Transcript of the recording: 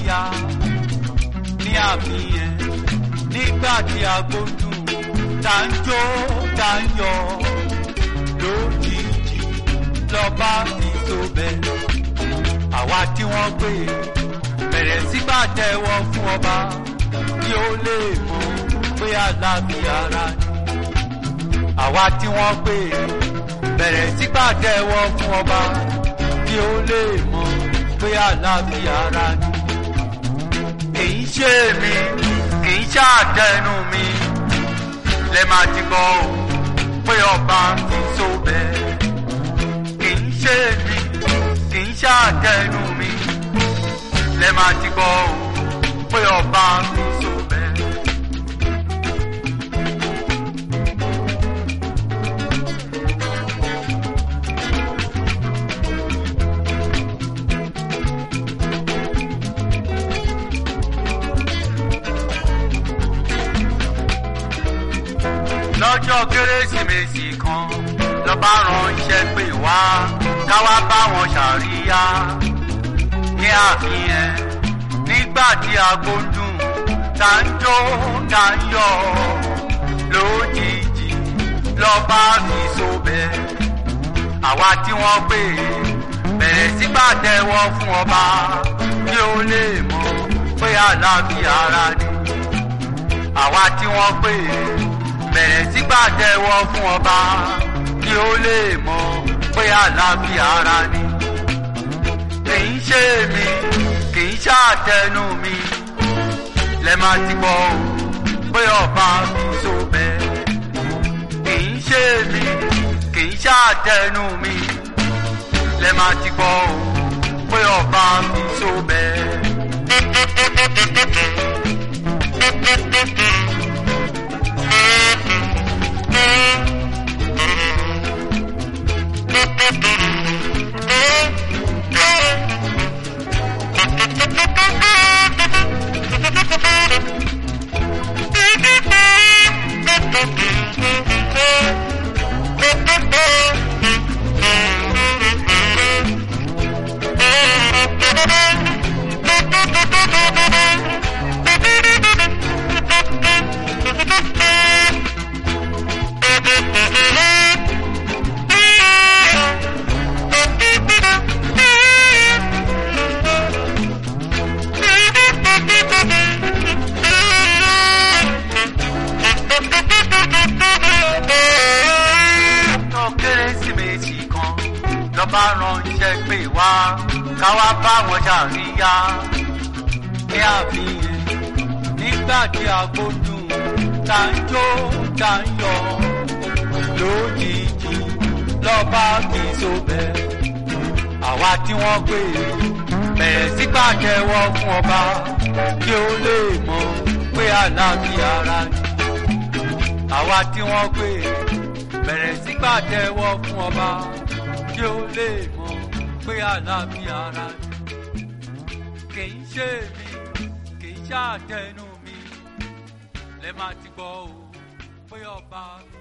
ṣàríyá ní àfihàn nígbà tí agbódùn tá ń jó tá ń yọ lójijì lọ́ba fi so bẹ́ẹ̀ àwa tí wọ́n pè bẹ̀rẹ̀ sí pàtẹ́wọ́ fún ọba kí ó lè mọ̀ pé àlàáfíà ara ni àwa tí wọ́n pè bẹ̀rẹ̀ sí pàtẹ́wọ́ fún ọba kí ó lè mọ̀ pé àlàáfíà ara ni kìí ṣe mi kìí ṣàtẹnu mi lè máa ti gbọ́ ò pé ọba fi so bẹ́ẹ̀ kìí ṣe mi kìí ṣàtẹnu mi lè máa ti gbọ́ ò pé ọba fi so bẹ́ẹ̀. lọ́jọ́ kérésìmesì kan lọ́ba ránṣẹ́ pè wá káwá bá wọn ṣàríyá ní àfihàn nígbà tí agbódùn tá ń jó tá ń yọ lójijì lọ́ba fi sobẹ̀ àwa tí wọ́n pè bẹ̀rẹ̀ sí pàtẹ́wọ́ fún ọba kí ó lè mọ̀ pé àlàáfíà ara ni àwa tí wọ́n pè bẹ̀rẹ̀ sí pàtẹ́wọ́ fún ọba kí ó lè mọ̀ pé àlàáfíà ara ni. kìí ṣe mi kìí ṣàtẹnu mi lẹ máa ti gbọ́ o pé ọba fi so bẹ́ẹ̀. kìí ṣe mi kìí ṣàtẹnu mi lẹ máa ti gbọ́ o pé ọba fi so bẹ́ẹ̀. ọjọ́ kérésìmesì kan lọ́ba ránṣẹ́ pè wá káwá bá wọn ṣàríyá ní àfihàn nígbà tí agbódùn tá ń jó tá ń yọ lójijì lọ́ba fi sobẹ̀ àwa tí wọ́n pè bẹ̀rẹ̀ sí pàtẹ́wọ́ fún ọba kí ó lè mọ̀ pé àlàáfíà ara ni àwa tí wọ́n pè bẹ̀rẹ̀ sí pàtẹ́wọ́ fún ọba kí ó lè mọ̀ pé àlàáfíà ara ni kìí ṣe mi kìí ṣàtẹnu mi lẹ máa ti gbọ́ o pé ọba fi